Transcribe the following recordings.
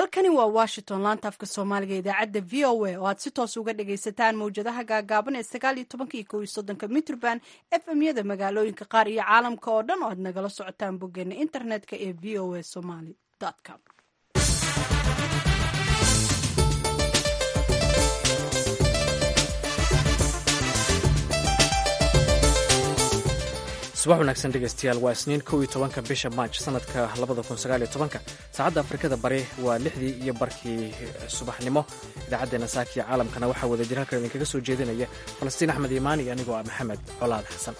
halkani waa washington laanta afka soomaaliga idaacadda v o a oo aad si toos uga dhagaysataan mawjadaha gaagaaban ee sagaal iyo tobanka iyo kow iyo soddonka mitrband fm yada magaalooyinka qaar iyo caalamka oo dhan oo aad nagala socotaan boggeena internetka ee v o a somaly com subax wanaagsan dhegeystayaal waa isniin kow iyo tobanka bisha maaj sanadka labada kun sagaal iyo tobanka saacadda afrikada bari waa lixdii iyo barkii subaxnimo idaacaddeenna saakiya caalamkana waxaa wada jir halkan idinkaga soo jeedinaya falastiin axmed iimaan iyo anigoo ah maxamed colaad xasan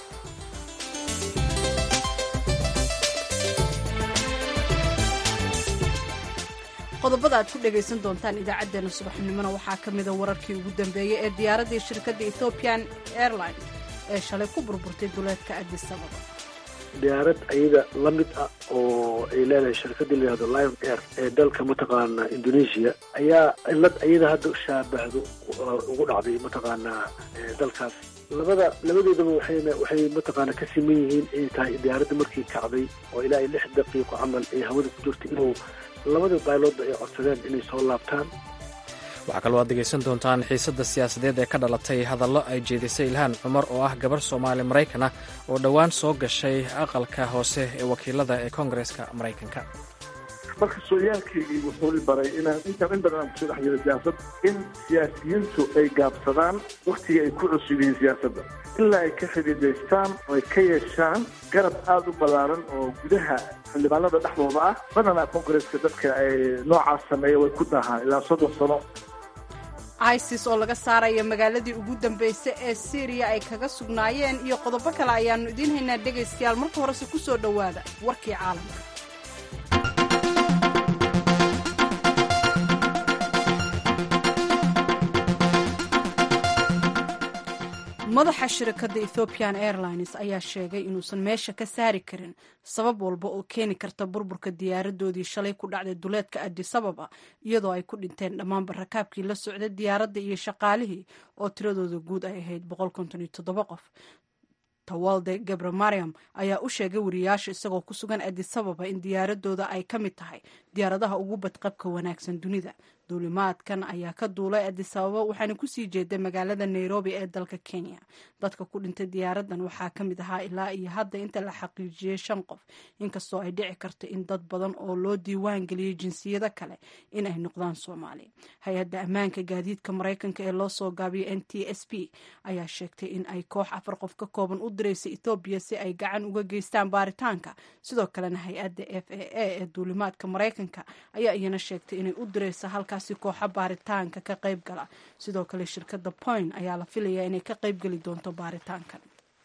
qodobada aad ku dhagaysan doontaan idaacaddeenna subaxnimona waxaa ka mida wararkii ugu dambeeyey ee diyaaraddii shirkadda ethoobian airlines ee shalay ku burburtay duleedka addis ababa diyaarad ayada la mid ah oo ay leedahay shirkadii layihahdo lion air ee dalka mataqaanaa indonesia ayaa cilad ayada hadda shaabahdo ugu dhacday mataqaanaa dalkaas labada labadoodaba waxay waxay mataqaana ka siman yihiin inay tahay diyaaradda markii kacday oo ilaa lix daqiiqo camal ay hawada ku jirtay inuu labada baaylooda ay codsadeen inay soo laabtaan waxaa kaloo aad degaysan doontaan xiisadda siyaasadeed ee ka dhalatay hadallo ay jeedisay ilhaan cumar oo ah gabar soomaali maraykan ah oo dhowaan soo gashay aqalka hoose ee wakiilada ee koongareeska maraykanka marka sooyaalkaygii wuxuu i baray inaan intaan in badan aan kusoo dhex jiro siyaasad in siyaasiyiintu ay gaabsadaan wakhtiga ay ku cusub yihiin siyaasadda ilaa ay ka xidiidaystaan oo ay ka yeeshaan garab aada u ballaaran oo gudaha xildhibaanada dhexdooda ah badanaa koongareeska dadka ay noocaas sameeya way ku daahaan ilaa soddon sano isis oo laga saaraya magaaladii ugu dambaysay ee syriya ay kaga sugnaayeen iyo qodobo kale ayaannu idiin haynaa dhegaystayaal marka horese ku soo dhowaada warkii caalamka madaxa shirkadda ethoobian airlines ayaa sheegay inuusan meesha ka saari karin sabab walba oo keeni karta burburka diyaaradoodii shalay ku dhacday duleedka addis ababa iyadoo ay ku dhinteen dhammaanba rakaabkii la socday diyaaradda iyo shaqaalihii oo tiradooda guud ay ahayd qof tawalde gabre mariam ayaa u sheegay wariyaasha isagoo ku sugan addis ababa in diyaaradooda ay ka mid tahay diyaaradaha ugu badqabka wanaagsan dunida duulimaadkan ayaa ka duulay addis ababa waxaana kusii jeeday magaalada nairobi ee dalka kenya dadka ku dhintay diyaaradan waxaa ka mid ahaa ilaa iyo hadda inta la xaqiijiyey shan qof inkastoo ay dhici karto in dad badan oo loo diiwaan geliyey jinsiyado kale in ay noqdaan soomaali hay-adda ammaanka gaadiidka maraykanka ee loo soo gaabiyay n t s b ayaa sheegtay in ay koox afar qof ka kooban u diraysa ethoobiya si ay gacan uga geystaan baaritaanka sidoo kalena hay-adda f a a ee duulimaadka maraykanka ayaa iyana sheegtay inay u diraysa halkaasi kooxa baaritaanka ka qayb gala sidoo kale shirkadda point ayaa la filayaa inay ka qayb geli doonto baaritaankan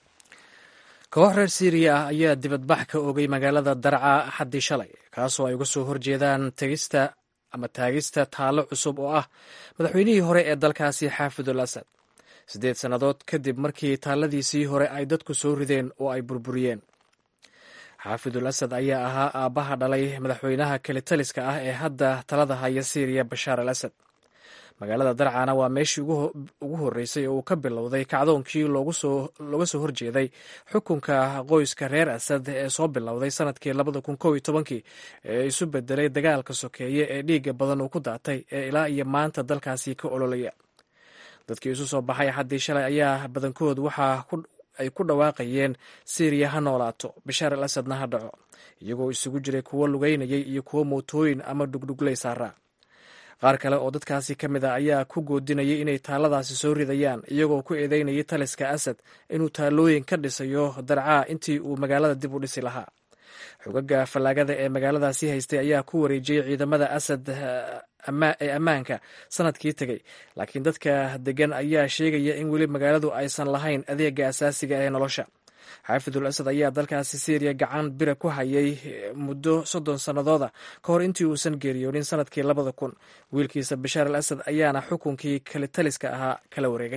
koox reer syriya ah ayaa dibadbax ka ogay magaalada darca xaddii shalay kaasoo ay uga soo horjeedaan tegista ama taagista taallo cusub oo ah madaxweynihii hore ee dalkaasi xaafidul asad siddeed sannadood kadib markii taalladiisii hore ay dadku soo rideen oo ay burburiyeen xaafidul asad ayaa ahaa aabbaha dhalay madaxweynaha kelitaliska ah ee hadda talada haya syriya bashaar al asad magaalada darcana waa meeshii ugu horreysay oo uu ka bilowday kacdoonkii looga soo horjeeday xukunka qoyska reer asad ee soo bilowday sanadkii labada kun kow iyo tobankii ee isu bedelay dagaalka sokeeye ee dhiigga badan uu ku daatay ee ilaa iyo maanta dalkaasi ka ololaya dadkii isu soo baxay xaddii shalay ayaa badankood waxaa ay ku dhawaaqayeen syriya ha noolaato bashaar al asadna ha dhaco iyagoo isugu jiray kuwo lugeynayay iyo kuwo mootooyin ama dhugdhugley saaraa qaar kale oo dadkaasi ka mid a ayaa ku goodinayay inay taalladaasi soo ridayaan iyagoo ku eedeynayay taliska asad inuu taallooyin ka dhisayo darcaa intii uu magaalada dib u dhisi lahaa xogaga fallaagada ee magaaladaasi haystay ayaa ku wareejiyey ciidamada asad ee ammaanka sanadkii tegey laakiin dadka degan ayaa sheegaya in weli magaaladu aysan lahayn adeega asaasiga ee nolosha xaafidul asad ayaa dalkaasi syriya gacan bira ku hayay muddo soddon sannadooda ka hor intii uusan geeriyoonin sanadkii labada kun wiilkiisa bashaar al asad ayaana xukunkii kalitaliska ahaa kala wareegay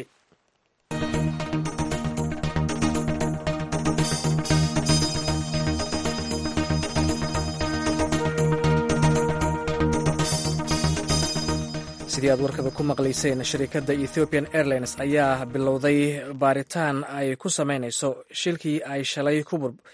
sidii aad warkada ku maqlayseen shirikadda ethiopian airlines ayaa bilowday baaritaan ay ku samaynayso shilkii ay shalay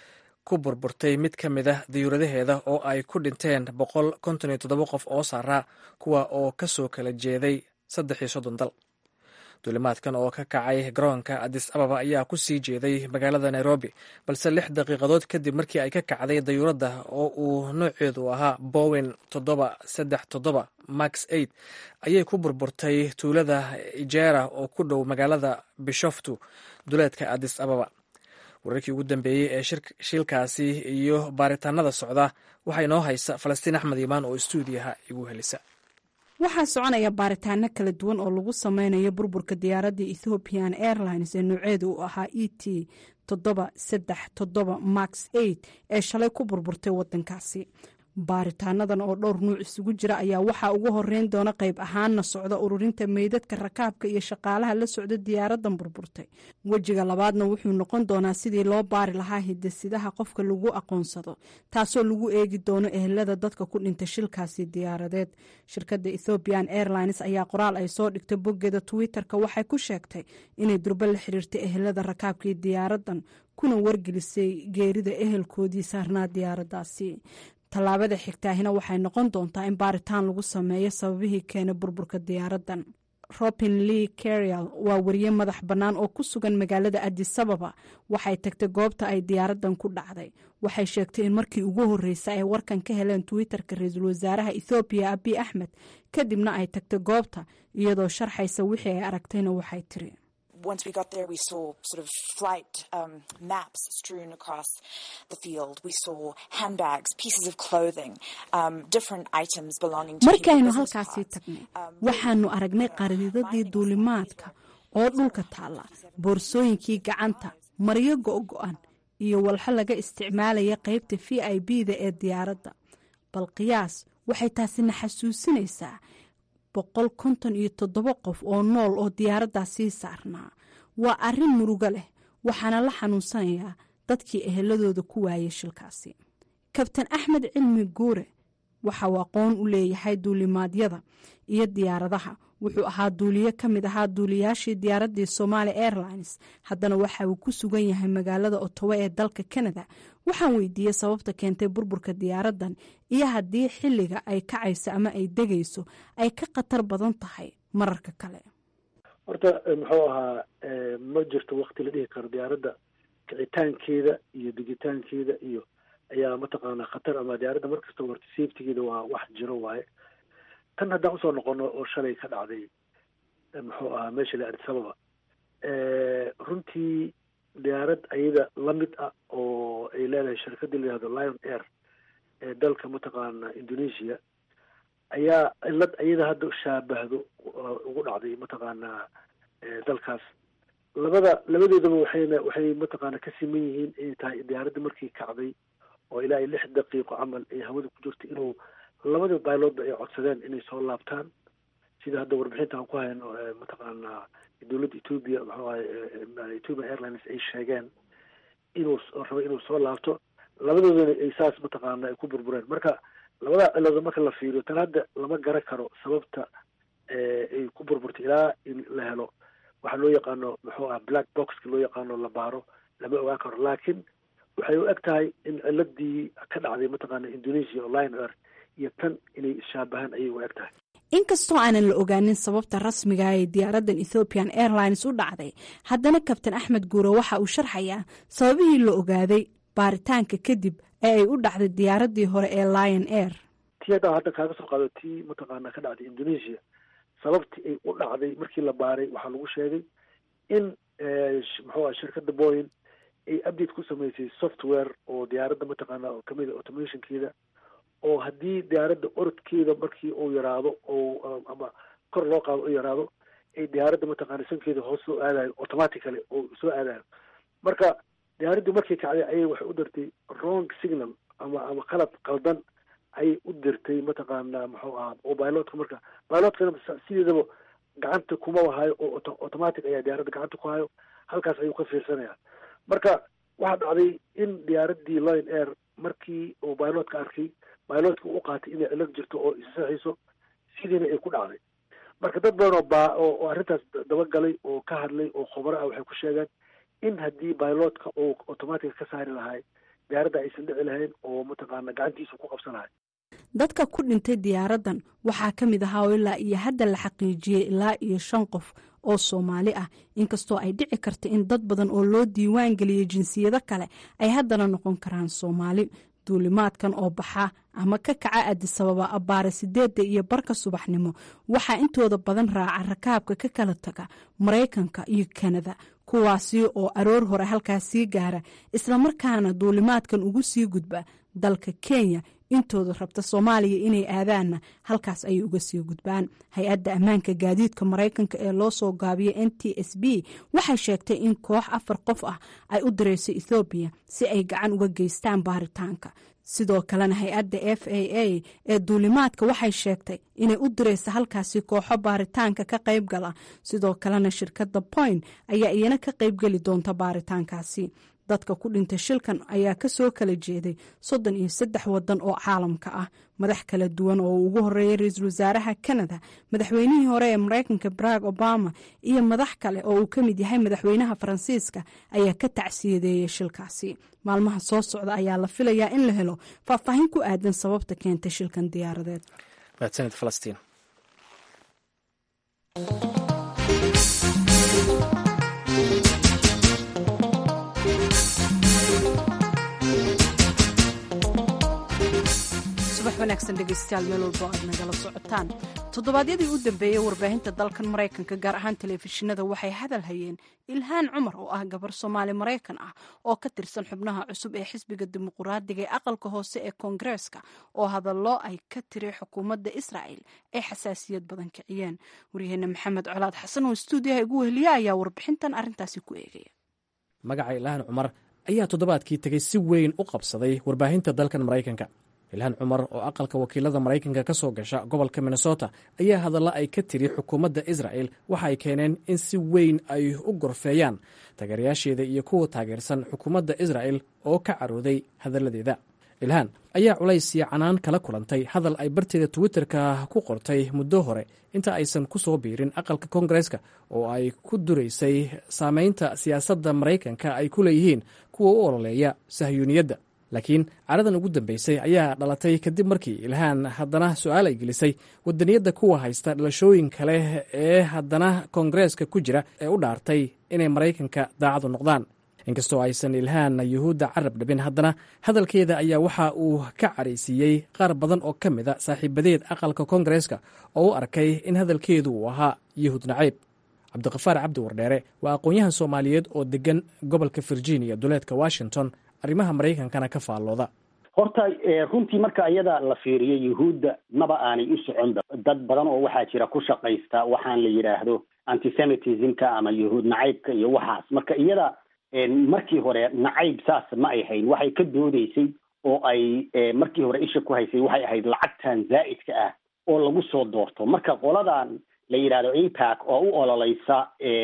ku burburtay mid ka mid ah diyuuradaheeda oo ay ku dhinteen boqol konton iyo toddoba qof oo saaraa kuwa oo ka soo kala jeeday saddex iyo soddon dal duulimaadkan oo ka kacay garoonka adis ababa ayaa ku sii jeeday magaalada nairobi balse lix daqiiqadood kadib markii ay ka kacday dayuuradda oo uu nooceedu ahaa bowen toddoba saddex toddoba max eight ayay ku burburtay tuulada ijera oo ku dhow magaalada bishoftu duleedka adis ababa wararkii ugu dambeeyey ee shilkaasi iyo baaritaanada socda waxaa inoo haysa falastiin axmed imaan oo istuudiyaha igu helisa waxaa soconaya baaritaano kala duwan oo lagu sameynayo burburka diyaaradda ethiopian airlines ee nooceedu uu ahaa e t toddoba saddex toddoba max eight ee shalay ku burburtay wadankaasi baaritaanadan oo dhowr nuuc isugu jira ayaa waxaa ugu horeyn doona qayb ahaanna socda ururinta meydadka rakaabka iyo shaqaalaha la socda diyaaradan burburtay wejiga labaadna wuxuu noqon doonaa sidii loo baari lahaa hidasidaha qofka lagu aqoonsado taasoo lagu eegi doono ehelada dadka ku dhintay shilkaasi diyaaradeed shirkadda ethiopian airlines ayaa qoraal ay soo dhigtay boggeeda twitter-ka waxay ku sheegtay inay durba la xiriirtay ehelada rakaabkii diyaaradan kuna wargelisay geerida ehelkoodii saarnaa diyaaradaasi tallaabada xigtaahina waxay noqon doontaa in baaritaan lagu sameeyo sababihii keenay burburka diyaaradan robin lee carial waa wariye madax bannaan oo ku sugan magaalada adisababa waxay tagtay goobta ay diyaaradan ku dhacday waxay sheegtay in markii ugu horreysay ay warkan ka heleen twitter-ka ra-iisul wasaaraha ethoobiya abiy axmed kadibna ay tagtay goobta iyadoo sharxaysa wixii ay aragtayna waxay tiri once we got there, we saw sort of flight um, maps strewn across the field. We saw handbags, pieces of clothing, um, different items belonging to markaynu halkaasii tagnay waxaanu aragnay qariidadii duulimaadka oo dhulka taalla boorsooyinkii gacanta maryo go-go-an iyo walxo laga isticmaalaya qaybta v i b da ee diyaaradda bal qiyaas waxay taasina xasuusinaysaa boqol konton iyo toddoba qof oo nool oo diyaaraddaasii saarnaa waa arrin murugo leh waxaana la xanuunsanayaa dadkii eheladooda ku waayay shilkaasi kabtan axmed cilmi guure waxa uu aqoon u leeyahay duulimaadyada iyo diyaaradaha wuxuu ahaa duuliye ka mid ahaa duuliyaashii diyaaraddii somaali airlines haddana waxa uu ku sugan yahay magaalada otowa ee dalka canada waxaan weydiiyey sababta keentay burburka diyaaradan iyo haddii xilliga ay kacayso ama ay degayso ay ka khatar badan tahay mararka kale horta muxuu ahaa ma jirto wakti la dhihi karo diyaaradda kicitaankeeda iyo degitaankeeda iyo ayaa mataqaanaa khatar ama diyaaradda markasta horta safetigeeda waa wax jiro waaye tan haddaan usoo noqono oo shalay ka dhacday muxuu ahaa meesha la adisababa runtii diyaarad ayada lamid ah oo ay leedahay shirkadii la yihahdo lion air ee dalka mataqaana indonesia ayaa cilad ayada hadda shaabahdo ugu dhacday mataqaanaa dalkaas labada labadoodaba waxayna waxay mataqaana ka siman yihiin inay tahay diyaaradda markii kacday oo ilaa iyo lix daqiiqo camal ay hawada ku jirto inuu labada bailoodba ay codsadeen inay soo laabtaan sida hadda warbixinta aan ku hayno mataqaanaa dowladda ethoobia muxuu ahay ethiopian airlines ay sheegeen inuu rabo inuu soo laabto labadoodana ay saas mataqaana ay ku burbureen marka labada cilooda marka la fiiriyo tan hadda lama garan karo sababta ay ku burburtay ilaa in la helo waxaa loo yaqaano muxuu ah black boxka loo yaqaano la baaro lama ogaan karo laakiin waxay u eg tahay in ciladii ka dhacday mataqaana indonesia oo lion air iyo tan inay ishaabahaan ayay u eg tahay inkastoo aanan la ogaanin sababta rasmiga ee diyaaraddan ethoopian airlines u dhacday haddana kabtan axmed guure waxa uu sharxayaa sababihii la ogaaday baaritaanka kadib ee ay u dhacday diyaaraddii hore ee lion air tii haddaan hadda kaaga soo qaado tii mataqaana ka dhacday indonesia sababtii ay u dhacday markii la baaray waxaa lagu sheegay in muxuu ah shirkadda boyin ay update ku samaysay software oo diyaaradda mataqaana kamid a automationkeeda oo haddii diyaaradda orodkeeda markii uu yaraado oo ama kor loo qaado u yaraado ay diyaaradda mataqaana sankeeda hoos soo aadayo automatically oo soo aadayo marka diyaaraddii markii kacday ayay waxay u dirtay wrong signal ama ama qalad qaldan ayay u dirtay mataqaana muxuu ahaa oo bilotka marka bilotkana sideedaba gacanta kuma hayo oo automatic ayaa diyaaradda gacanta ku hayo halkaas ayuu ka fiirsanaya marka waxaa dhacday in diyaaraddii lion air markii uu bilotka arkay bilotka u qaatay inay cilad jirto oo isaxiiso sidiina ay ku dhacday marka dad badan oo baa oo arrintaas dabagalay oo ka hadlay oo khubaro ah waxay ku sheegeen in haddii bilotka uu automatica ka saari lahay diyaaradda aysan dhici lahayn oo mataqaana gacantiisa ku qabsanahay dadka ku dhintay diyaaraddan waxaa ka mid ahaa oo ilaa iyo hadda la xaqiijiyey ilaa iyo shan qof oo soomaali ah inkastoo ay dhici karta in dad badan oo loo diiwaan geliyey jinsiyado kale ay haddana noqon karaan soomaali duulimaadkan oo baxa ama ka kaca adisababa abbaare sideedda iyo barka subaxnimo waxaa intooda badan raaca rakaabka ka kala taga maraykanka iyo kanada kuwaasi oo aroor hore halkaas sii gaara islamarkaana duulimaadkan ugu sii gudba dalka kenya intooda rabta soomaaliya inay aadaanna halkaas ayay uga sii gudbaan hay-adda ammaanka gaadiidka maraykanka ee loo soo gaabiyay n t s b waxay sheegtay in koox afar qof ah ay u direyso ethoobiya si ay gacan uga geystaan baaritaanka sidoo kalena hay-adda f a a ee duulimaadka waxay sheegtay inay u direysa halkaasi kooxo baaritaanka ka qayb gala sidoo kalena shirkadda point ayaa iyana ka qaybgeli doonta baaritaankaasi dadka ku dhintay shilkan ayaa kasoo kala jeeday soddon iyo saddex wadan oo caalamka ah madax kala duwan oo uu ugu horeeyay ra-iisul wasaaraha canada madaxweynihii hore ee maraykanka barack obama iyo madax kale oo uu ka mid yahay madaxweynaha faransiiska ayaa ka tacsiyadeeyay shilkaasi maalmaha soo socda ayaa la filayaa in la helo faahfaahin ku aadan sababta keentay shilkan diyaaradeed mahadsanid falastiin subax wanaagsan dhegeystayaal meel walbo aad nagala socotaan toddobaadyadii u dambeeyey warbaahinta dalkan maraykanka gaar ahaan telefishinada waxay hadal hayeen ilhaan cumar oo ah gabar soomaali maraykan ah oo ka tirsan xubnaha cusub ee xisbiga dimuquraadiga ee aqalka hoose ee koongareeska oo hadallo ay ka tiri xukuumadda israa'el ay xasaasiyad badan kiciyeen waryaheena maxamed colaad xasan oo stuudiyaha igu weheliya ayaa warbixintan arrintaasi ku eegaya magaca ilhaan cumar ayaa toddobaadkii tegey si weyn u qabsaday warbaahinta dalkan maraykanka ilhaan cumar oo aqalka wakiilada maraykanka ka soo gasha gobolka minnesota ayaa hadalla ay ka tiri xukuumadda isra'el waxa ay keeneen in si weyn ay u gorfeeyaan taageerayaasheeda iyo kuwa taageersan xukuumadda isra'el oo ka carooday hadalladeeda ilhaan ayaa culays iyo canaan kala kulantay hadal ay barteeda twitterka ku qortay muddo hore inta aysan ku soo biirin aqalka koongareeska oo ay ku duraysay saameynta siyaasadda maraykanka ay ku leeyihiin kuwa u ololeeya sahyuuniyadda laakiin caradan ugu dambeysay ayaa dhalatay kadib markii ilhaan haddana su-aal ay gelisay wadaniyadda kuwa haysta dhalashooyin kale ee haddana koongareeska ku jira ee u dhaartay inay maraykanka daacadu noqdaan inkastoo aysan ilhaan yuhuudda carab dhabin haddana hadalkeeda ayaa waxa uu ka caraysiiyey qaar badan oo ka mid a saaxiibadeed aqalka koongareeska oo u arkay in hadalkeedu uu ahaa yuhuud naciib cabdiqafaar cabdi wardheere waa aqoon-yahan soomaaliyeed oo degan gobolka virginia duleedka washington arrimaha maraykankana ka faallooda horta runtii marka iyada la fiiriyo yuhuudda maba aanay u soconba dad badan oo waxaa jira ku shaqaysta waxaan la yidhaahdo antisemitismka ama yuhuud nacaybka iyo waxaas marka iyada markii hore nacayb saas ma ay hayn waxay ka doodeysay oo ay markii hore isha ku haysay waxay ahayd lacagtan zaa'idka ah oo lagu soo doorto marka qoladan la yidhahdo impac oo u ololeysa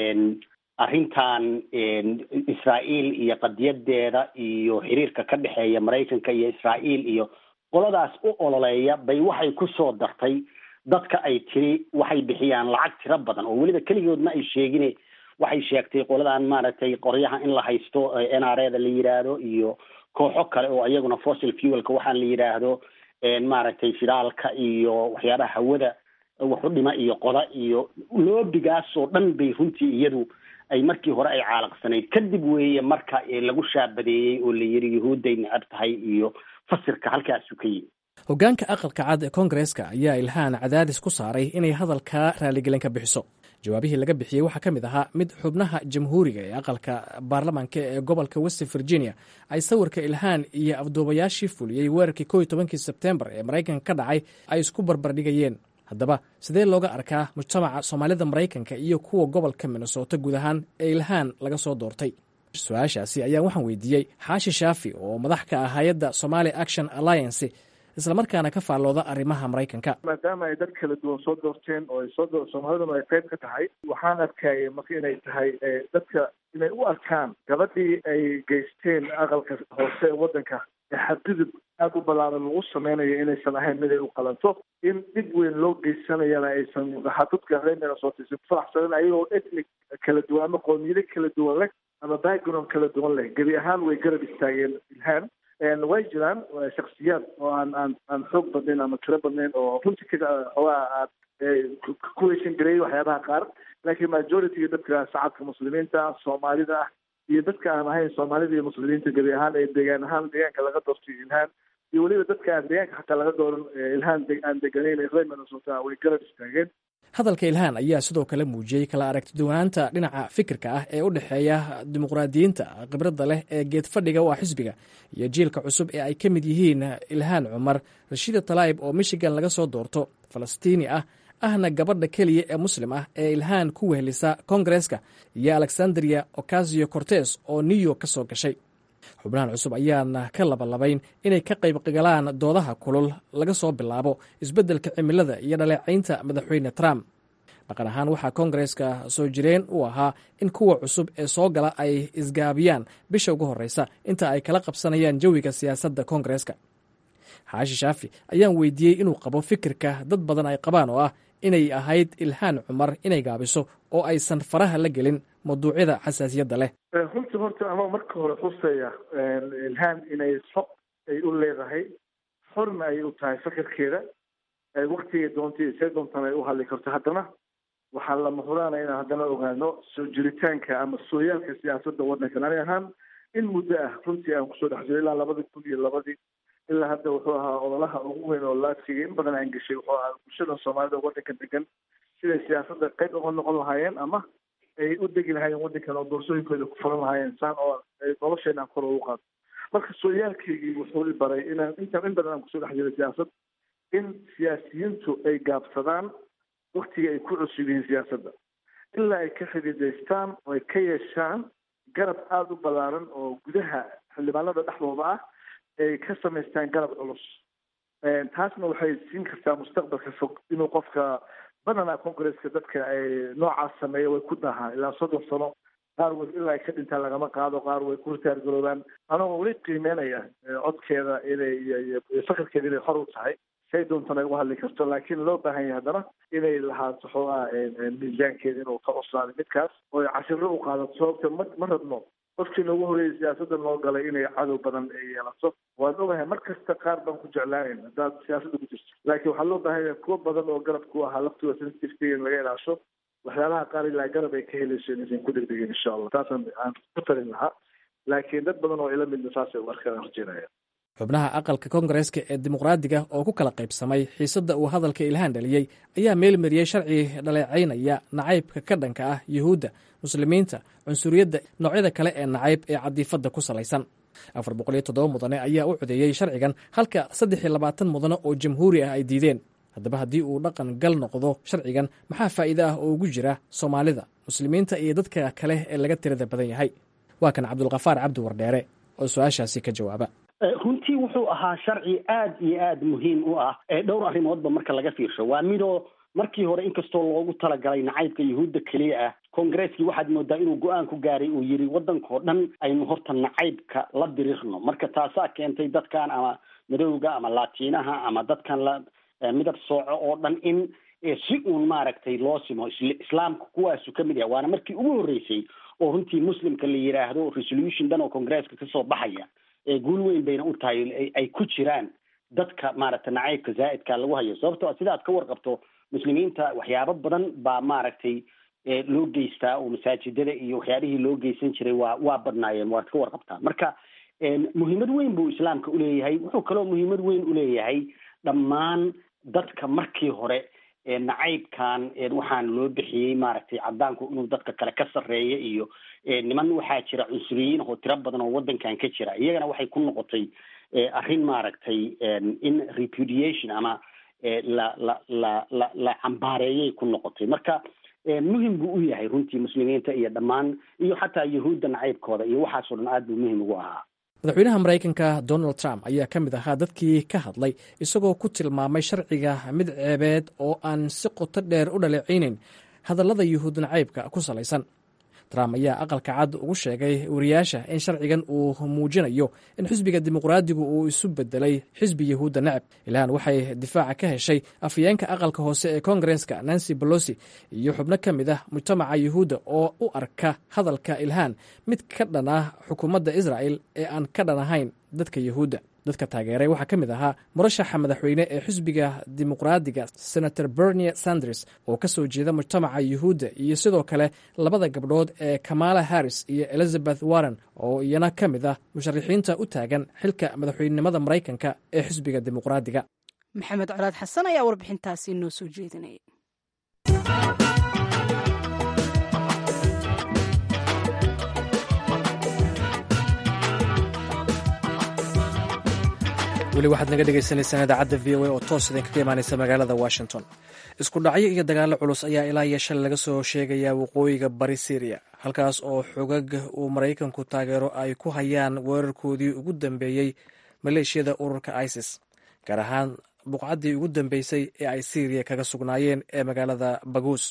arrintan israa'iil iyo qadiyadeeda iyo xiriirka ka dhexeeya maraykanka iyo israa'iil iyo qoladaas u ololeeya bay waxay ku soo dartay dadka ay tiri waxay bixiyaan lacag tiro badan oo weliba keligood ma ay sheegine waxay sheegtay qoladan maaragtay qoryaha in la haysto n r eda la yidhaahdo iyo kooxo kale oo iyaguna fossil fuelka waxaan la yidhaahdo maaragtay shidaalka iyo waxyaabaha hawada waxu dhima iyo qoda iyo loobigaas oo dhan bay runtii iyadu ay markii hore ay caalaqsanayd kadib weeye marka lagu shaabadeeyey oo la yidhi yuhuudday necab tahay iyo fasirka halkaasu ka yimi hoggaanka aqalka cad ee koongareeska ayaa ilhaan cadaadis ku saaray inay hadalka raaligelin ka bixiso jawaabihii laga bixiyey waxaa ka mid ahaa mid xubnaha jamhuuriga ee aqalka baarlamaanka ee gobolka west virginia ay sawirka ilhaan iyo afduubayaashii fuliyey weerarkii kow iyo tobankii sebtembar ee maraykanka ka dhacay ay isku barbardhigayeen haddaba sidee looga arkaa mujtamaca soomaalida maraykanka iyo kuwa gobolka minnesota guud ahaan ee ilhaan laga soo doortay su-aashaasi ayaa waxaan weydiiyey xaashi shaafi oo madax ka ah hay-adda somali action alliance islamarkaana ka faallooda arrimaha maraykanka maadaama ay dad kala duwan soo doorteen oo ay soo soomaaliduna ay qayb ka tahay waxaan arkaya marka inay tahay dadka inay u arkaan gabadhii ay geysteen aqalka hoose ee waddanka xadgudub aada u ballaaran lagu sameynayo inaysan ahayn mid ay u qalanto in dhib weyn loo geysanayana aysan dadka reer minnesota aysan faraxsanin ayagoo ethnic kala duwan ama qoomiyado kala duwan leh ama background kala duwan leh gebi ahaan way garab istaageen ilhaan way jiraan shaksiyaad oo aan aan aan xoog badnayn ama tiro badnayn oo runtii ka xoogaa aad ku heshan gareeyay waxyaabaha qaar laakiin majority dadka shacabka muslimiinta soomaalida ah iyo dadka aan ahayn soomaalida iyo muslimiinta gebi ahaan ee deegaan ahaan deegaanka laga doortay ilhaan iyo weliba dadka aan deegaanka xataa laga dooran ilhaan aan deganayn ee reer minnesota way garab istaageen hadalka ilhaan ayaa sidoo kale muujiyey kala aragtiduwanaanta dhinaca fikirka ah ee u dhexeeya dimuqraadiyiinta khibradda leh ee geed fadhiga u ah xisbiga iyo jiilka cusub ee ay ka mid yihiin ilhaan cumar rashiida talaayib oo michigan laga soo doorto falastiini ah ahna gabadha keliya ee muslim ah ee ilhaan ku wehelisa kongareska iyo alexandria ocasio cortes oo new york ka soo gashay xubnahan cusub ayaana ka labalabayn inay ka qayb galaan doodaha kulul laga soo bilaabo isbeddelka cimilada iyo dhaleecaynta madaxweyne trump dhaqan ahaan waxaa kongareska soo jireen u ahaa in kuwa cusub ee soo gala ay isgaabiyaan bisha ugu horreysa inta ay kala qabsanayaan jawiga siyaasadda kongareska xaashi shaafi ayaan weydiiyey inuu qabo fikirka dad badan ay qabaan oo ah inay ahayd ilhaan cumar inay gaabiso oo aysan faraha la gelin mawduucyada xasaasiyadda leh runtii horta ama marka hore xuseya ilhaan inay xo ay u leedahay xorna ay u tahay fikirkeeda waktigay doontay see doontan ay u hadli karto haddana waxaa lama huraana inaan haddana ogaano soo jiritaanka ama sooyaalka siyaasadda waddankan ani ahaan in muddo ah runtii aan kusoo dhex jiro ilaa labadii kun iyo labadii ilaa hadda wuxuu ahaa ololaha ugu weyn oo laadsiga in badan aan geshay wuxuu ahaa bulshada soomaalida waddanka degan siday siyaasadda qayb uga noqon lahaayeen ama ay u degi lahaayeen waddankan oo doorsooyinkooda ku fulan lahaayeen saan oo nolosheena aan kor ugu qaado marka sooyaalkaygii wuxuu i baray inaan intaan in badan aan kusoo dhex jiray siyaasad in siyaasiyiintu ay gaabsadaan waktiga ay ku cusub yihiin siyaasadda ilaa ay ka xididaystaan oo ay ka yeeshaan garab aada u ballaaran oo gudaha xildhibaanada dhexdooda ah ay ka samaystaan garab culus taasna waxay siin kartaa mustaqbalka fog inuu qofka badanaa congresska dadka ay noocaas sameeya way ku dahaan ilaa soddon sano qaar way ilaa ay ka dhintaan lagama qaado qaar way ku ritaargaroobaan anagoo weli qiimeynaya codkeeda inay iyo fakarkeeda inay xor u tahay say doontan ay uga hadli karto laakiin loo baahan yahay haddana inay lahaato xoogaa miisaankeeda inuu ka cuslaaday midkaas oo ay cashiro u qaadato sababta ma ma rabno qofkii noogu horreeyay siyaasadda noo galay inay cadow badan ay yeelato waan ogahay mar kasta qaar baan ku jeclaanayn haddaad siyaasadda ku jirto laakiin waxaa loo baahan yahay kuwo badan oo garab ku ahaa laftooda sensitiveka in laga ilaasho waxyaalaha qaar ilaa garab ay ka helayso inaysan ku degdegin insha allah taasaan aan ku talin lahaa laakiin dad badan oo ila midna saasay u arkaan horjeenaya xubnaha aqalka kongareska ee dimuqraadiga oo ku kala qaybsamay xiisadda uu hadalka ilhaan dhaliyey ayaa meelmariyey sharci dhaleecaynaya nacaybka ka dhanka ah yuhuudda muslimiinta cunsuriyadda noocyada kale ee nacayb ee cadiifadda ku salaysan afar boqol iyo toddoba mudane ayaa u codeeyey sharcigan halka saddex iyo labaatan mudane oo jamhuuri ah ay diideen haddaba haddii uu dhaqan gal noqdo sharcigan maxaa faa'iide ah oo ugu jira soomaalida muslimiinta iyo dadka kale ee laga tirada badan yahay waa kan cabdulkafaar cabdi wardheere oo su-aashaasi ka jawaaba runtii wuxuu ahaa sharci aad iyo aad muhiim u ah ee dhowr arrimoodba marka laga fiirsho waa midoo markii hore inkastoo loogu talagalay nacaybka yuhuudda keliya ah kongareskii waxaad moodaa inuu go-aan ku gaaray uu yidhi waddankao dhan aynu horta nacaybka la dirirno marka taasaa keentay dadkan ama madowga ama laatiinaha ama dadkan la midab sooco oo dhan in si uun maaragtay loo simo islaamka kuwaasu ka mid yahay waana markii ugu horreysay oo runtii muslimka la yidhaahdo resolution dhan oo congresska kasoo baxaya guul weyn bayna u tahay ay ku jiraan dadka maaragtay nacaybka zaa'idka lagu hayo sababtoo sidaad ka warqabto muslimiinta waxyaabo badan baa maaragtay loo geystaa oo masaajidada iyo waxyaabihii loo geysan jiray waa waa badnaayeen waad ka warqabtaa marka muhiimad weyn buu islaamka uleeyahay wuxuu kaloo muhiimad weyn uleeyahay dhammaan dadka markii hore nacaybkan waxaan loo bixiyey maaragtay cadaanku inuu dadka kale ka sarreeya iyo niman waxaa jira cunsuriyiin oo tiro badan oo waddankan ka jira iyagana waxay ku noqotay arrin maaragtay in repudiation ama la la la la la cambaareeyay ku noqotay marka muhim buu u yahay runtii muslimiinta iyo dhammaan iyo xataa yahuudda nacaybkooda iyo waxaasoo dhan aad buu muhim ugu ahaa madaxweynaha maraykanka donald trump ayaa ka mid ahaa dadkii ka hadlay isagoo ku tilmaamay sharciga mid ceebeed oo aan si qoto dheer u dhaleecaynayn hadallada yuhuud nacaybka ku salaysan trump ayaa aqalka cad ugu sheegay wariyaasha in sharcigan uu muujinayo in xisbiga dimuqraadigu uu isu bedelay xisbi yahuudda necab ilhaan waxay difaaca ka heshay afhayeenka aqalka hoose ee kongareska nancy bolosi iyo xubno ka mid ah mujtamaca yuhuudda oo u arka hadalka ilhaan mid ka dhan ah xukuumadda israa'el ee aan ka dhan ahayn dadka yahuudda dadka taageeray waxaa ka mid ahaa murashaxa madaxweyne ee xisbiga dimuqraadiga senator bernie sanders oo ka soo jeeda mujtamaca yuhuudda iyo sidoo kale labada gabdhood ee kamala harris iyo elizabeth warren oo iyana ka mid ah musharaxiinta u taagan xilka madaxweynenimada maraykanka ee xisbiga dimuqraadiga maxamed colaad xasan ayaa warbixintaasi noo soo jeedinayay weli waxaad naga dhegaysaneysaan idaacadda v o a oo toos idinkaga imaaneysa magaalada washington isku dhacyo iyo dagaallo culus ayaa ilaa iyo shalay laga soo sheegayaa waqooyiga bari syriya halkaas oo xogag uu maraykanku taageero ay ku hayaan weerarkoodii ugu dambeeyey maleeshiyada ururka isis gaar ahaan buqcaddii ugu dambeysay ee ay syriya kaga sugnaayeen ee magaalada baguus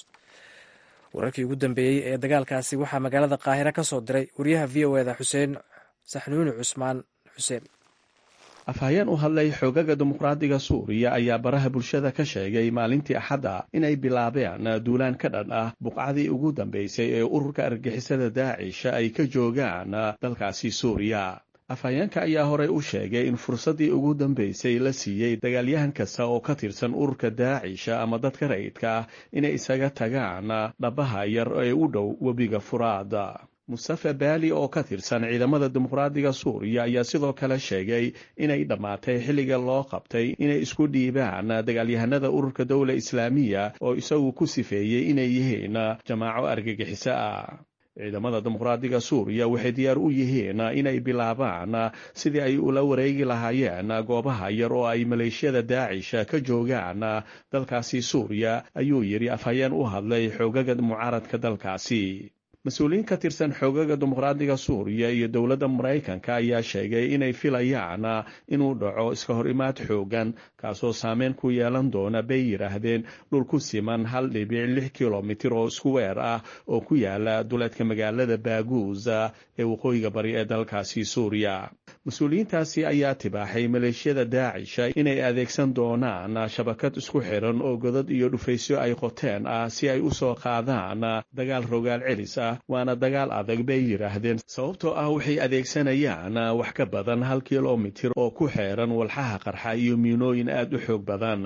wararkii ugu dambeeyey ee dagaalkaasi waxaa magaalada qaahira ka soo diray wariyaha v o eda xuseen saxnuuni cusmaan xuseen afhayeen u hadlay xoogaga dimuqraadiga suuriya ayaa baraha bulshada ka sheegay maalintii axadda inay bilaabeen duulaan ka dhan ah buqcadii ugu dambeysay ee ururka argixisada daacisha ay ka joogaan dalkaasi suuriya afhayeenka ayaa horey u sheegay in fursaddii ugu dambeysay la siiyey dagaalyahan kasta oo ka tirsan ururka daacisha ama dadka rayidka ah inay isaga tagaan dhabaha yar ee u dhow webiga furaada mustafa baali oo ka tirsan ciidamada dimuqraadiga suuriya ayaa sidoo kale sheegay inay dhammaatay xilliga loo qabtay inay isku dhiibaan dagaalyahanada ururka dowla islaamiya oo isagu ku sifeeyey inay yihiin jamaaco argagixiso ah ciidamada dimuqraadiga suuriya waxay diyaar u yihiin inay bilaabaan sidii ay ula wareegi lahaayeen goobaha yar oo ay maleeshiyada daacisha ka joogaan dalkaasi suuriya ayuu yidhi afhayeen u hadlay xoogaga mucaaradka dalkaasi mas-uuliyiin ka tirsan xoogaga dimuqraadiga suuriya iyo dowladda maraykanka ayaa sheegay inay filayaan inuu dhaco iska hor imaad xoogan kaasoo saameyn ku yeelan doona bay yidhaahdeen dhul ku siman hal dhibic lix kilomitir oo isku weer ah oo ku yaala duleedka magaalada baaguus ee waqooyiga bari ee dalkaasi suuriya mas-uuliyiintaasi ayaa tibaaxay maleeshiyada daacisha inay adeegsan doonaan shabakad isku xiran oo godad iyo dhufaysyo ay qoteen ah si ay u soo qaadaan dagaal rogaal celis ah waana dagaal adag bay yidhaahdeen sababtoo ah waxay adeegsanayaan wax ka badan hal kilomitir oo ku xeeran walxaha qarxa iyo miinooyin aad u xoog badan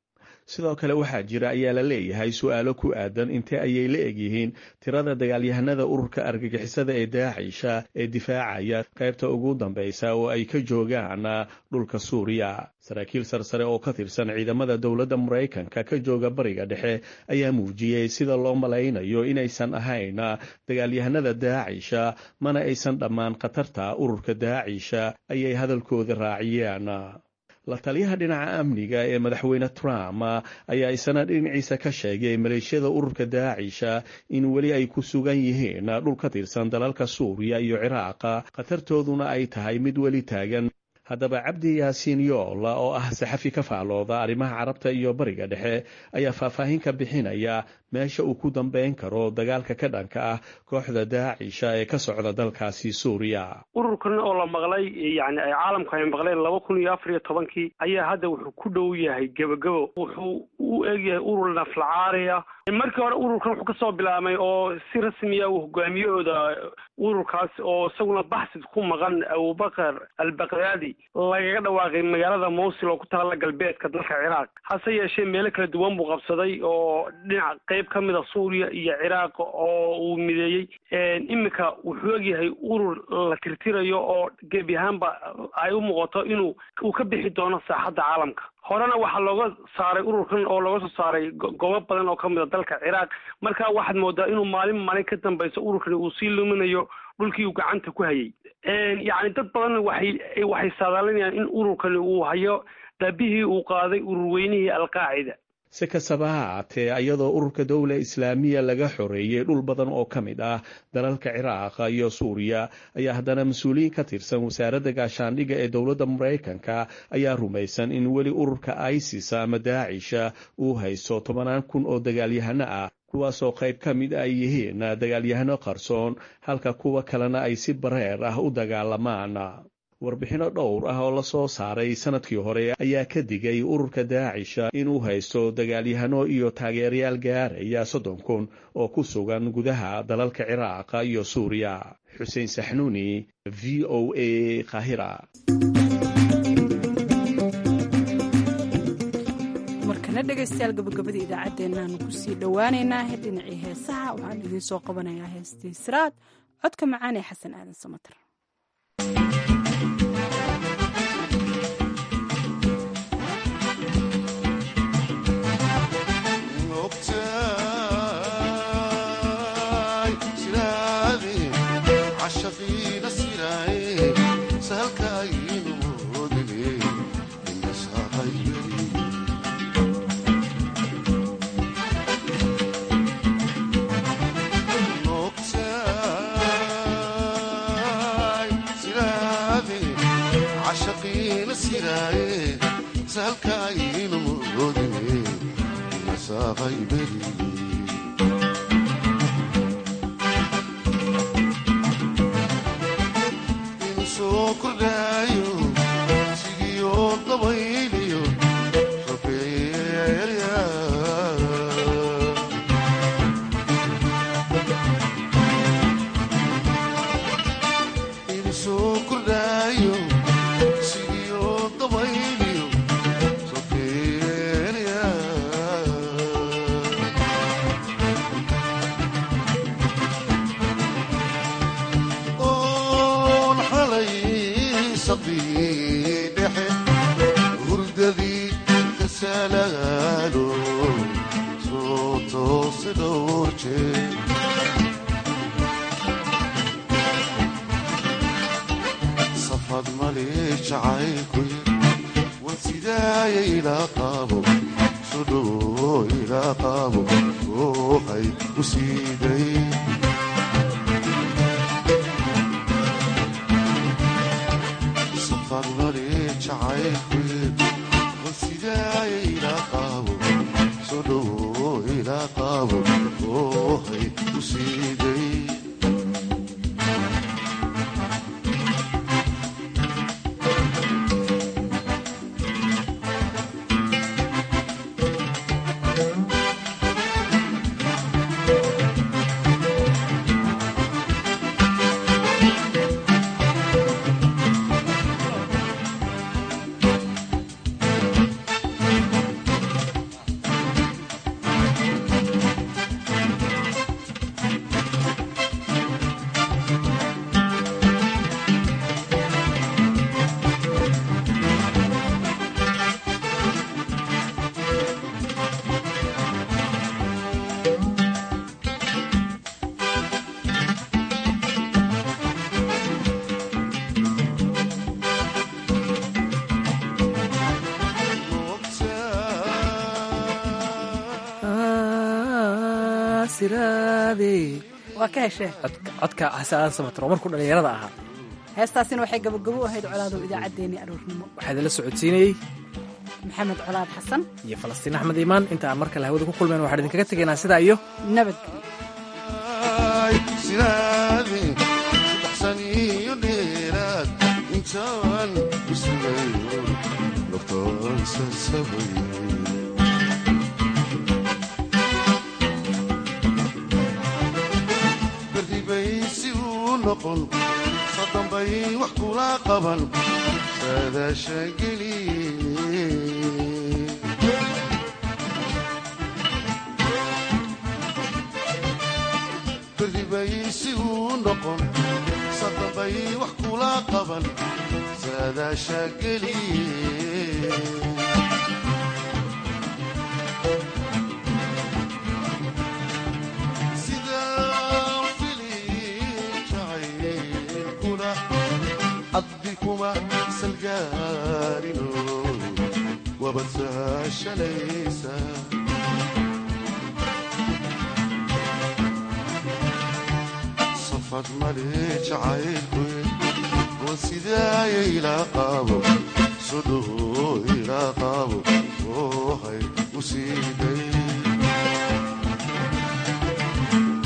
sidoo kale waxaa jira ayaa la leeyahay su-aalo ku aadan intee ayay la egyihiin tirada dagaalyahanada ururka argagixisada ee daacisha ee difaacaya qaybta ugu dambaysa oo ay ka joogaan dhulka suuriya saraakiil sarsare oo ka tirsan ciidamada dowladda maraykanka ka jooga bariga dhexe ayaa muujiyey sida loo malaynayo inaysan ahayn dagaalyahanada daacisha mana aysan dhammaan khatarta ururka daacisha ayay hadalkooda raaciyeen la taliyaha dhinaca amniga ee madaxweyne trump ayaa isana dhinaciisa ka sheegay maleeshiyada ururka daacisha in weli ay ku sugan yihiin dhul ka tirsan dalalka suuriya iyo ciraaqa khatartooduna ay tahay mid weli taagan haddaba cabdi yaasiin yoola oo ah saxafi ka faalooda arrimaha carabta iyo bariga dhexe ayaa faahfaahin ka bixinaya meesha uu ku dambeyn karo dagaalka ka dhanka ah kooxda daacisha ee ka socda dalkaasi suuriya ururkan oo la maqlay yani ay caalamku ay maqleen laba kun iyo afar iyo tobankii ayaa hadda wuxuu ku dhow yahay gebagabo wuxuu u egyahay urur naflacaariya markii hore ururkan wuxuu kasoo bilaabmay oo si rasmiya uu hogaamiyahooda ururkaas oo isaguna baxsid ku maqan abubakar albakdaadi lagaga dhawaaqay magaalada mowsil oo ku taalla galbeedka dalka ciraaq hase yeeshee meelo kala duwan buu qabsaday oo dhinac qayb ka mid a suuriya iyo ciraaq oo uu mideeyey iminka wuxuu egyahay urur la tirtirayo oo gebi ahaanba ay u muuqato inuu uu ka bixi doono saaxadda caalamka horena waxaa looga saaray ururkan oo looga soo saaray goobo badan oo ka mid a dalka ciraaq marka waxaad moodaa inuu maalin maalin ka dambayso ururkani uu sii luminayo dhulkii uu gacanta ku hayay yacni dad badan waxay waxay saadaalinayaan in ururkani uu hayo daabihii uu qaaday ururweynihii alqaacida si kastaba ha ahaatee iyadoo ururka dowla islaamiya laga xoreeyey dhul badan oo ka mid ah dalalka ciraaqa iyo suuriya ayaa haddana mas-uuliyiin ka tirsan wasaaradda gaashaandhigga ee dowladda maraykanka ayaa rumaysan in weli ururka isis ama daacisha uu haysto tobanaan kun oo dagaalyahano ah kuwaasoo qayb ka mid ay yihiin dagaalyahano qarsoon halka kuwa kalena ay si bareer ah u dagaalamaan warbixinno dhowr ah oo la soo saaray sanadkii hore ayaa ka digay ururka daacisha inuu haysto dagaalyahano iyo taageerayaal gaaraya soddon kun oo ku sugan gudaha dalalka ciraaq iyo suuriya xuseen saxnuuni v o a kahira markana dhegaystayaal gabagabada idaacaddeennaanu kusii dhowaaneynaa dhinacii heesaha waxaan idiin soo qabanayaa heestii siraad codka macaan ee xasan aadan samater waa ka heshee codka xasaan samater oo markuu dhallinyarada ahaa heestaasina waxay gabagabo u ahayd colaadow idaacaddeenii aroornimo waxaa idinla socodsiinayey maxamed colaad xasan iyo falastiin axmed iimaan inta aan mar kale hawada ku kulmeen waxaan idinkaga tegaynaa sidaa iyo nabadgelyo sodonbay wax kula qaban saadaashageli berdibay si uu noqon sodonbay wax kula qaban saadaashageli adbikuma salgaarino wabad sahashalaysa safad male jacaylkuy oo sidaaya ilaa qaabo sodhowo ilaa qaabo oohay u siiday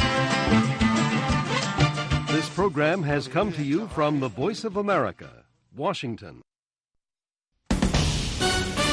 This program has come to you from the Voice of America, Washington.